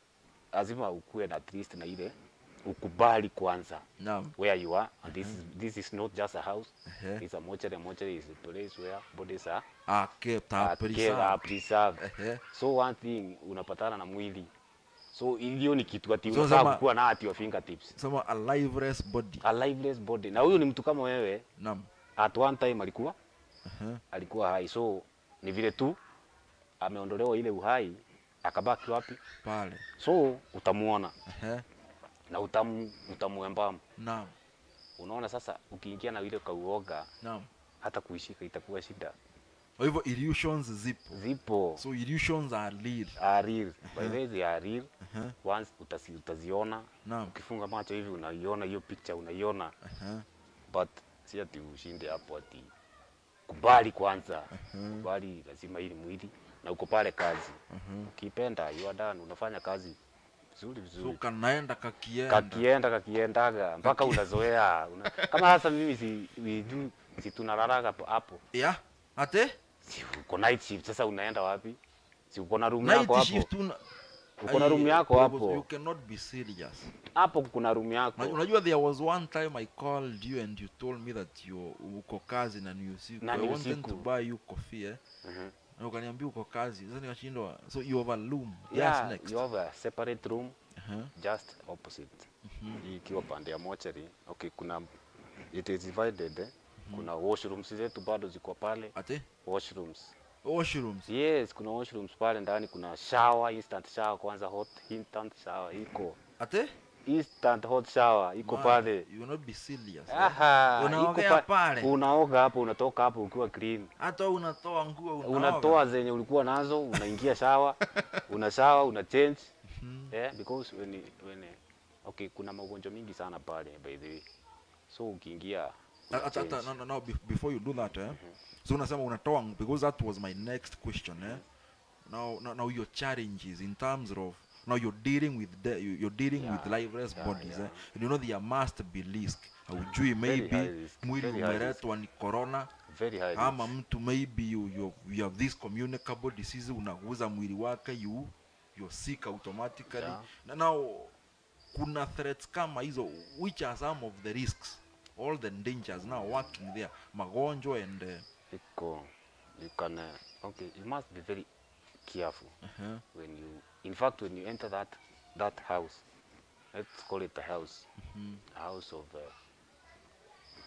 lazima ukuwe na at least na ile ukubali kwanza naam where you are and this is this is not just a house Ehe. it's a mortuary mortuary is a place where bodies are ah kept are up kept, are preserved Ehe. so one thing unapatana na mwili so hiyo ni kitu ati So unafaa sema- kuwa na at your fingertips sema a liveless body a lifeless body na huyu ni mtu kama wewe naam at one time alikuwa Aha. alikuwa hai so ni vile tu ameondolewa ile uhai akabaki wapi pale so utamuona Ehe. na utamu utamuembamu naam unaona sasa ukiingia na ile kauoga naam hata kuishika itakuwa shida kwa hivyo illusions zipo zipo so illusions are real are real by the way they are real Aha. once utasi, utaziona naam ukifunga macho hivi unaiona hiyo picture unaiona Aha. but si ati ushinde hapo ati kubali kwanza kubali lazima ili mwili na uko pale kazi ukipenda you are done unafanya kazi vizuri so vizuri kanaenda kakienda kakienda kakiendaga mpaka unazoea una, kama sasa mimi si we do si tunalalaga hapo- hapo yeah ate si uko night shift sasa unaenda wapi si uko na room night yako hapo shift una uko na room Ai, yako because hapo you cannot be serious hapo kuna room yako Unajua- unajua there was one time i called you and you told me that you uko kazi na ni usiku Na i ni wanted usiku. to buy you coffee eh? Mhm. na ukaniambia uko kazi sasa nikashindwa so you have a room yeah yes next you have a separate room uh-huh. just opposite hii ikiwa pande ya mochari okay kuna it is divided eh? kuna washrooms zetu bado ziko pale ate washrooms washrooms yes kuna washrooms pale ndani kuna shower instant shower kwanza hot instant shower iko ate instant hot shower iko Man, pale you will not be serious eh? Aha, iko Unaogea pa- pale? unaoga hapo unatoka hapo ukiwa clean hata unatoa nguo unaoga. unatoa zenye ulikuwa nazo unaingia shawa una shawa una change yeah, because when, when, okay kuna magonjwa mingi sana pale by the way so ukiingia una Hata- hata- change. no, no, no, be- before you do that eh? so unasema unatoa ng- because that was my next question eh? now, now, now your challenges in terms of now you're dealing with the, you- you're dealing with Yeah, liveless yeah, bodies yeah. eh? and you know there must be risk haujui maybe high risk, mwili very high risk. umeletwa ni corona very high ama risk. mtu maybe you, you, you have this communicable disease unaguza mwili wake you you're sick automatically Yeah. na now kuna threats kama hizo which are some of the risks all the dangers now working there magonjwa and uh, iko you can uh, okay you must be very careful uh-huh. when you in fact when you enter that that house let's call it a house a house of uh,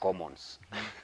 commons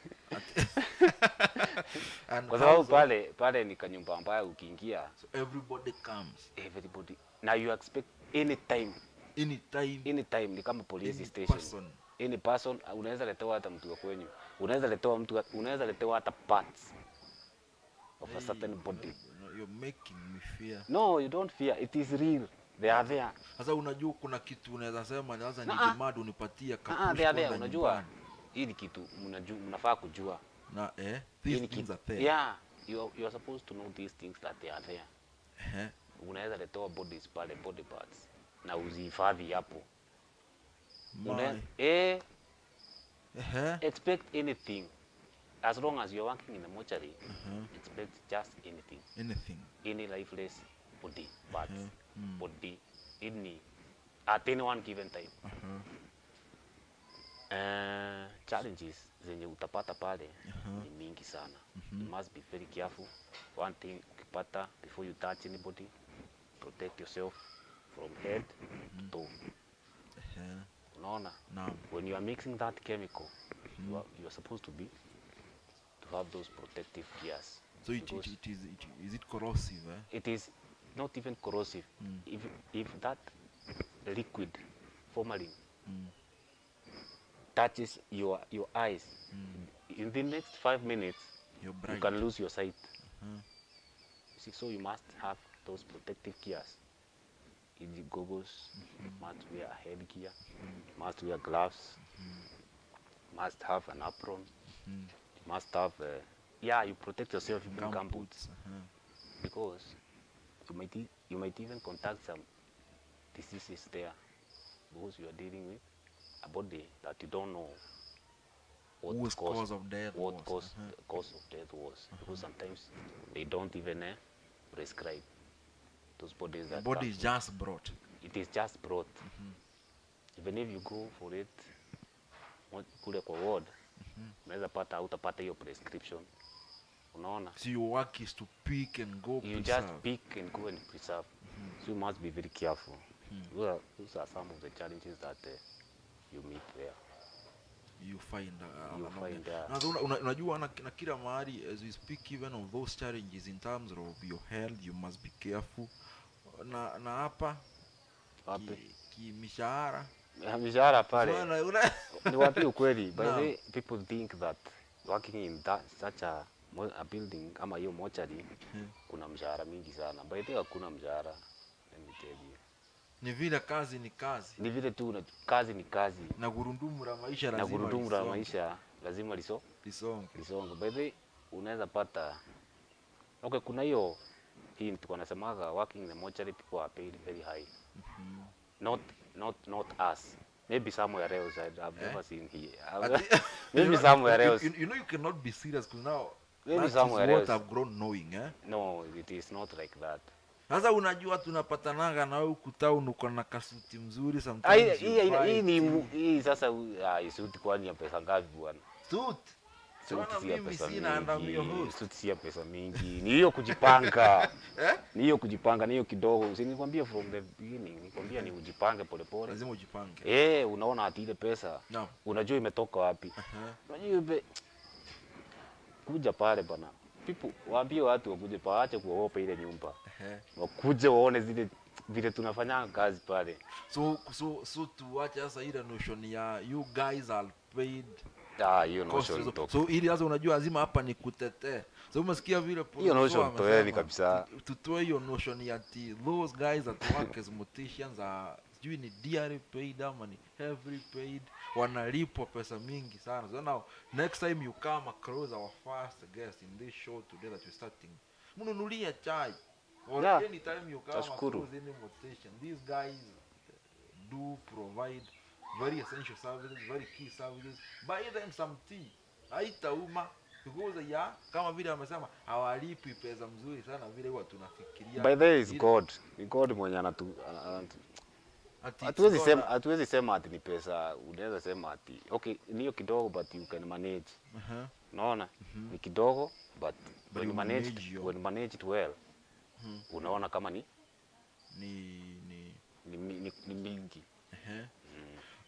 And kwa sababu how's- pale pale ni kanyumba ambayo ukiingia so everybody comes everybody na you expect anytime anytime anytime ni kama police any station person any person uh, unaweza letewa hata mtu wa kwenyu unaweza letewa mtu unaweza letewa hata parts of a certain body No, you're making me fear no you don't fear it is real they are there sasa unajua kuna kitu unaweza sema ni sasa ni Na, ah. demand unipatie ah kapush they are there kwanza unajua nyumbani. hii ni kitu mnajua mnafaa kujua na eh Hii these ni things kitu are there yeah you are, you are supposed to know these things that they are there eh unaweza letewa bodies pale body parts na uzihifadhi hapo Una- my eh eh expect anything as long as you're working in a mortuary uh-huh. expect just anything anything any lifeless body parts Mhm, mm. body any at any one given time uh-huh. uh, challenges zenye utapata pale Uh-huh. ni mingi sana you must be very careful one thing ukipata before you touch anybody protect yourself from head to toe eh unaona naam when you are mixing that chemical you, are, you are supposed to be to have those protective gears so it, it, because it is it, is it corrosive eh it is not even corrosive Mm. if if that liquid formalin mm. touches your your eyes Mm. in the next five minutes you're you bright can lose your sight uh-huh. See, so you must have those protective gears in the goggles must wear a headgear must wear gloves must have an apron mm. must have uh, yeah you protect yourself in Gum gum boots boots uh-huh. because you might e- you might even contact some diseases there because you are dealing with a body that you don't know what Whose cause, cause of death what was, cause uh-huh. the cause of death was because sometimes they don't even uh, prescribe those bodies the that body come- is just brought it is just brought even if you go for it wa- kule kwa ward unaweza pata hautapata hiyo prescription unaona so your work is to pick and go you preserve. just pick and go and preserve. So you must be very careful. Those, are, those are some of the challenges that uh, you meet there. you find uh, You along find, there. uh, Na una- una- unajua na, na kila mahali as we speak even of those challenges in terms of your health you must be careful na na hapa Wapi? ki, ki mishahara Ya, Mishahara pale Unaona, una- ni wapi ukweli? By the Naam. way, people think that working in that such a, mo- a building ama hiyo mochari kuna mshahara mingi sana. By the way, hakuna mshahara. Let me tell you. ni vile kazi ni kazi Ni vile tu una- kazi ni kazi na gurudumu la maisha na lazima gurudumu la lisonge- maisha lazima liso lisonge lisonge. By the way, unaweza pata okay, kuna hiyo hii tulikuwa nasemaga working in the mortuary people are paid very high. Not not not us. Maybe somewhere else I, I've Eh? never seen here. Ati- Maybe you know- somewhere you- else. you, you know you cannot be serious because now Maybe that is somewhere what else. I've grown knowing eh No, it is not like that. sasa unajua tunapatananga na wewe huku town uko na kasuti mzuri Ah, hii- sometimes hii you hii- buy hii ni tea. mu- hii sasa ah, hii suti kwani ya pesa ngapi bwana? suit Suti Bwana, si ya mimi pesa sina and I'm your mingi. host. Suti si ya pesa mingi. Ni hiyo kujipanga. eh Ni hiyo kujipanga, ni hiyo kidogo. Si nikwambia from the beginning, nikwambia ni ujipange polepole. lazima ujipange Eh, unaona ati ile pesa naam unajua imetoka wapi? Aha. Unajua ibe kuja pale bana. People waambie watu wakuje pale, waache kuogopa ile nyumba. Ehe. Wakuje waone zile vile tunafanya kazi pale. so so so tuache sasa ile notion ya you guys are paid Ah, hiyo cost notion so, toka. so ili sasa unajua lazima hapa ni kutetee so umesikia vile Hiyo notion Professor toeni amesema, kabisa. tu- tutoe hiyo notion ya ati those guys that work as morticians are sijui ni DRA paid ama ni heavily paid wanalipwa pesa mingi sana so now next time you come across our first guest in this show today that we're starting mnunulie chai or Yeah. anytime you come Tashukuru. across any mortician these guys do provide very essential services, very key services. Buy them some tea. Haitauma because ya kama vile amesema hawalipi pesa mzuri sana vile huwa tunafikiria. By the way, is Ile- God. Ni God mwenye anatu ana- anatu- ati hatuwezi it's sema not hatuwezi sema ati ni pesa. Unaweza sema ati okay, ni hiyo kidogo but you can manage. a- Aha. Unaona? Ni kidogo but, But when you you manage manage your- when you manage it well, unaona kama ni Ni ni ni, ni, ni, ni mingi. ehe.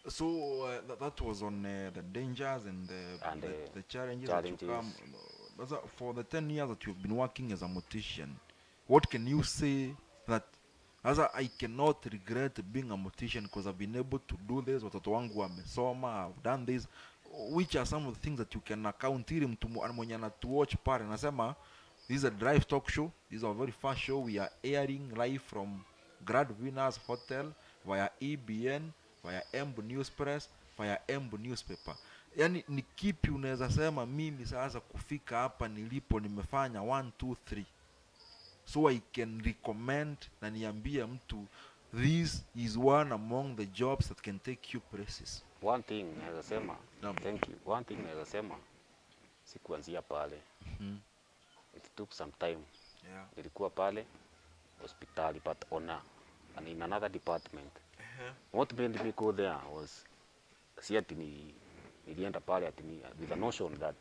so uh, that, that was on uh, the dangers and the, And the, the the challenges, that you challenges. come That's a- for the 10 years that you've been working as a mortician what can you say that as a, i cannot regret being a mortician because i've been able to do this watoto wangu wamesoma i've done this which are some of the things that you can account ili mtu mu- mwenye anatuwatch pale anasema this is a drive talk show this is a very fast show we are airing live from grad winners hotel via ebn via emb news press via emb newspaper yaani ni kipi unaweza sema mimi sasa kufika hapa nilipo nimefanya 1 2 3 so i can recommend na niambie mtu this is one among the jobs that can take you places One thing naweza sema, Naam. thank you. One thing naweza sema si kuanzia pale. Mhm. It took some time. yeah. Nilikuwa pale hospitali but on a, and in another department. What made me go there was si ati ni, nilienda pale ati ni, with the notion that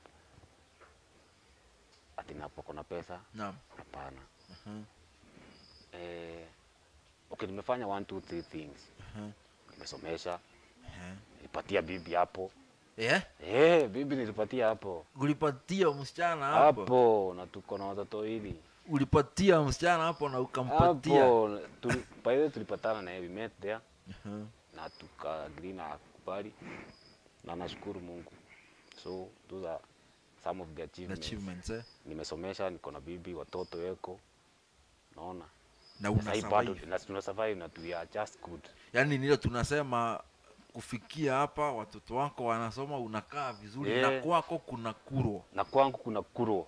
ati napoko na pesa. Naam. Hapana. Mhm. Eh, okay, nimefanya one two three things. Mhm. Nimesomesha, Eh. nilipatia bibi hapo. yeah? Eh, bibi nilipatia hapo. ulipatia msichana hapo hapo na tuko na watoto wawili ulipatia msichana hapo na ukampatia hapo tuli, by the way tulipatana na yeye we met there Mhm. na tuka agree na akubali na nashukuru Mungu so those are some of the The achievements, achievements eh? nimesomesha niko na bibi watoto weko naona na Na una sahi bado survive. na tuna survive na we are just good yaani nile tunasema kufikia hapa watoto wako wanasoma unakaa vizuri Eh. na kwako kuna kuro na kwangu kuna kuro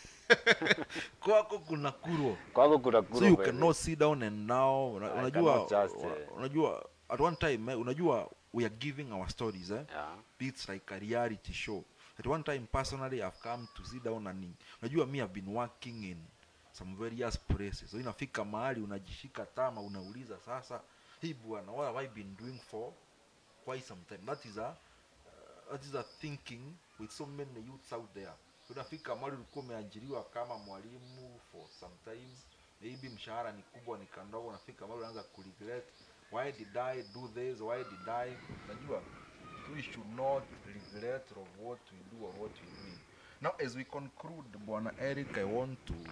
kwako kuna kuro kwangu kuna kuro so you by the cannot sit down and now una- I unajua cannot just, una- eh, unajua at one time eh, unajua we are giving our stories eh? yeah. it's like a reality show at one time personally i've come to sit down and unajua me i've been working in some various places so inafika mahali unajishika tama unauliza sasa hii bwana what have i been doing for quite some time that is a uh, that is a thinking with so many youths out there So unafika mahali ulikuwa umeajiriwa kama mwalimu for some time maybe mshahara ni kubwa ni kandogo unafika mahali unaanza kuregret why did i do this why did i unajua we should not regret of what we do or what we do now as we conclude bwana eric i want to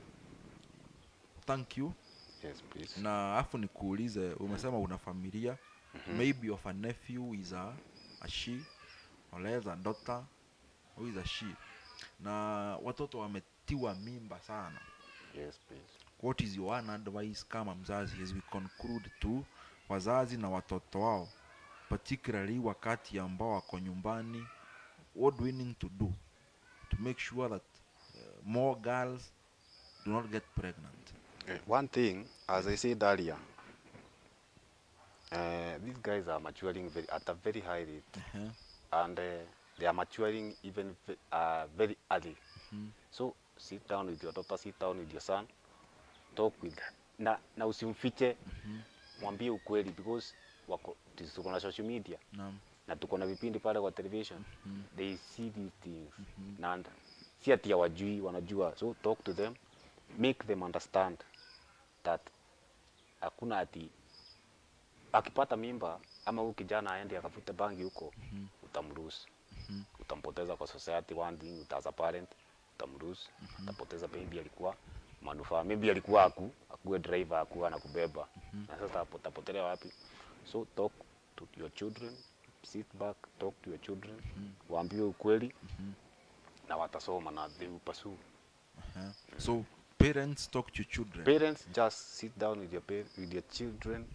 thank you yes please na afu nikuulize umesema una familia maybe of a nephew is a, a she or else a daughter who is a she na watoto wametiwa mimba sana yes please what is your one advice kama mzazi as we conclude to wazazi na watoto wao particularly wakati ambao wako nyumbani what do we need to do to make sure that uh, more girls do not get pregnant Eh, One thing, as I said earlier, uh, these guys are maturing very, at a very high rate, uh-huh. and uh, they are maturing even ve- uh, very early. So sit down with your daughter, sit down with your son, talk with na, na usimfiche, mwambie ukweli because wako tuko na social media Naam. na tuko na vipindi pale kwa television they see these things na and- si ati hawajui wanajua so talk to them make them understand that hakuna ati akipata mimba ama huyu kijana aende akafute bangi huko utamruhusu utampoteza kwa society one thing ut- as a parent utamruhusu utapoteza maybe alikuwa manufaa maybe alikuwa aku akuwe driver akuwa anakubeba na sasa hapo utapotelea wapi so talk to your children sit back talk to your children waambiwe ukweli na watasoma na they will pursue Uh-huh. so parents talk to children parents just sit down with your pa- with your children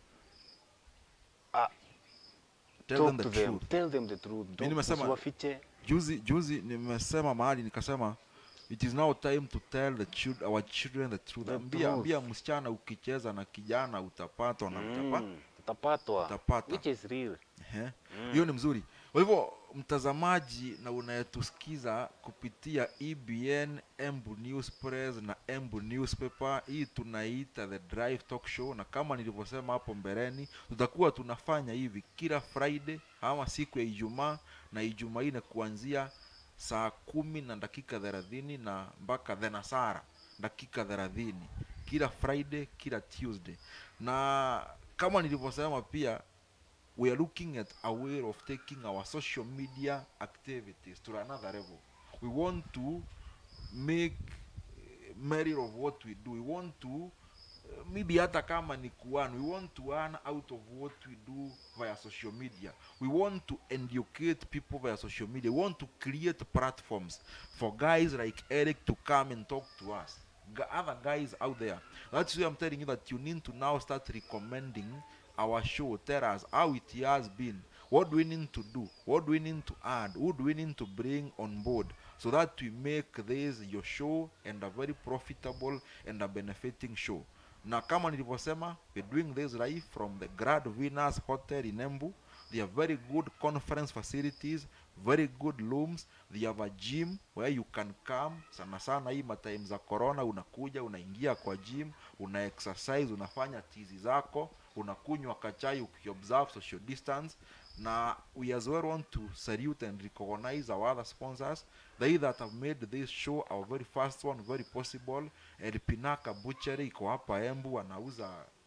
ah, tell talk them the to them truth tell them the truth Don't- nimesema- usiwafiche juzi juzi nimesema mahali nikasema it is now time to tell the children, our children the truth The ambia, truth. ambia msichana ukicheza na kijana utapatwa na utapa, Mm, utapatwa Utapata. which is real Ehe. hiyo ni mzuri kwa hivyo mtazamaji na unayetusikiza kupitia ebn embu news press na embu newspaper hii tunaita the drive talk show na kama nilivyosema hapo mbeleni tutakuwa tunafanya hivi kila friday ama siku ya ijumaa na ijumaa ine kuanzia saa kumi na dakika thelathini na mpaka thenasara dakika thelathini kila friday kila tuesday na kama nilivyosema pia we are looking at a way of taking our social media activities to another level we want to make eh, merit of what we do we want to eh, maybe hata kama ni kuan we want to earn out of what we do via social media we want to educate people via social media we want to create platforms for guys like eric to come and talk to us G- other guys out there that's why i'm telling you that you need to now start recommending our show tell us how it has been what do we need to do what do we need to add who do we need to bring on board so that we make this your show and a very profitable and a benefiting show na kama nilivyosema we're doing this live from the grad winners hotel in embu they have very good conference facilities very good rooms they have a gym where you can come sana sana hii matime za corona unakuja unaingia kwa gym una exercise unafanya tizi zako unakunywa kachai ukiobserve social distance na we as well want to salute and recognize our other sponsors they that have made this show our very first one very possible El Pinaka Butchery iko hapa Embu wanauza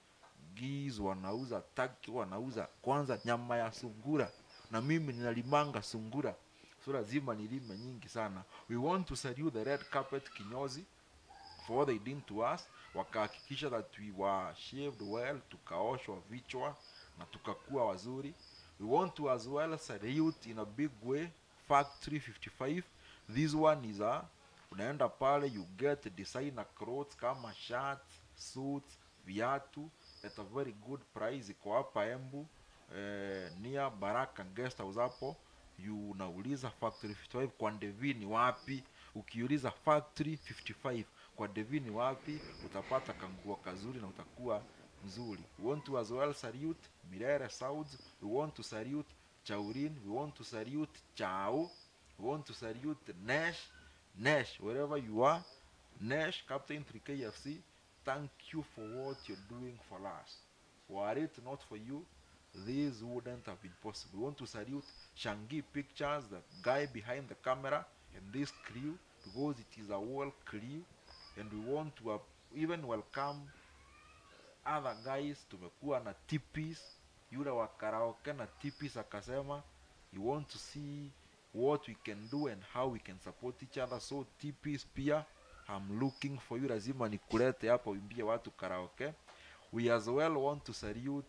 geese wanauza taki wanauza kwanza nyama ya sungura na mimi ninalimanga sungura so lazima nilime nyingi sana we want to salute the red carpet kinyozi for what they did to us wakahakikisha that we were shaved well tukaoshwa vichwa na tukakuwa wazuri we want to as well salute in a big way factory 55 this one is a unaenda pale you get designer clothes kama shirts suits viatu at a very good price iko hapa embu eh, near baraka guest house hapo you unauliza factory 55 kwa ndevini wapi ukiuliza factory 55 kwa devini wapi utapata kanguo kazuri na utakuwa mzuri we want to as well salute mirere sauds we want to salute chaurin we want to salute chao we want to salute nesh nesh wherever you are nesh captain 3kfc thank you for what you're doing for us were it not for you this wouldn't have been possible. We want to salute Shangi Pictures, the guy behind the camera, and this crew because it is a whole crew, and we want to uh, even welcome other guys. Tumekuwa na tipis, yule wa karaoke na tipis akasema you want to see what we can do and how we can support each other. So tipis pia I'm looking for you, lazima nikulete hapa uimbie watu karaoke. We as well want to salute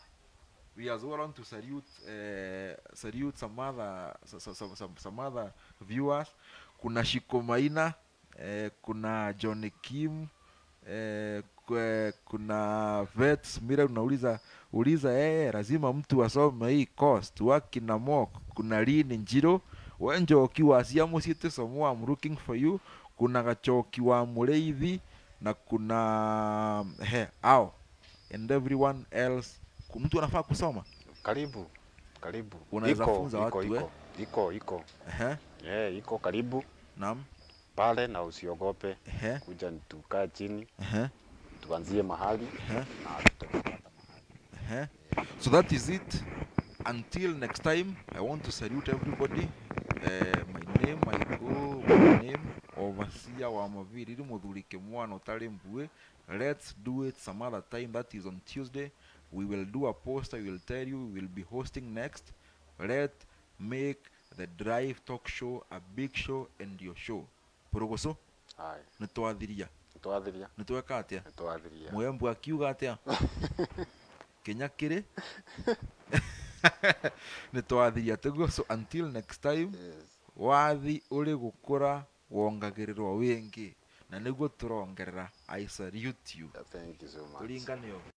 we as well want to salute uh, salute some other some, some, some, some other viewers kuna shiko maina eh, kuna john kim eh, kwe- kuna vets mira unauliza uliza eh, lazima mtu asome hii cost wakina mok kuna lini njiro wenjoki wacia musiite somo I'm looking for you kuna gachoki wa mureithi na kuna he ao and everyone else Ku- mtu anafaa kusoma Karibu, karibu. Unaweza iko, funza iko, watu, iko, iko, iko. Ehe, Eh, iko karibu naam pale na usiogope Ehe, kuja tukae chini ehe, tuanzie mahali ehe, na tutapata ehe. so that is it until next time i want to salute everybody uh, my name i go my name overseer wa maviri ri muthurike mwana utari mbue let's do it some other time that is on tuesday we will do a post i will tell you we will be hosting next let make the drive talk show a big show and your show porogoso haya nitwathiria twathiria nitweka atia twathiria mwembu akiuga atia kenya kiri nitwathiria tiguo so until next time yes. wathi uri gukura wongagĩrĩrwo wĩngĩ na nĩguo tũrongerera i salute you thank you so much turinganio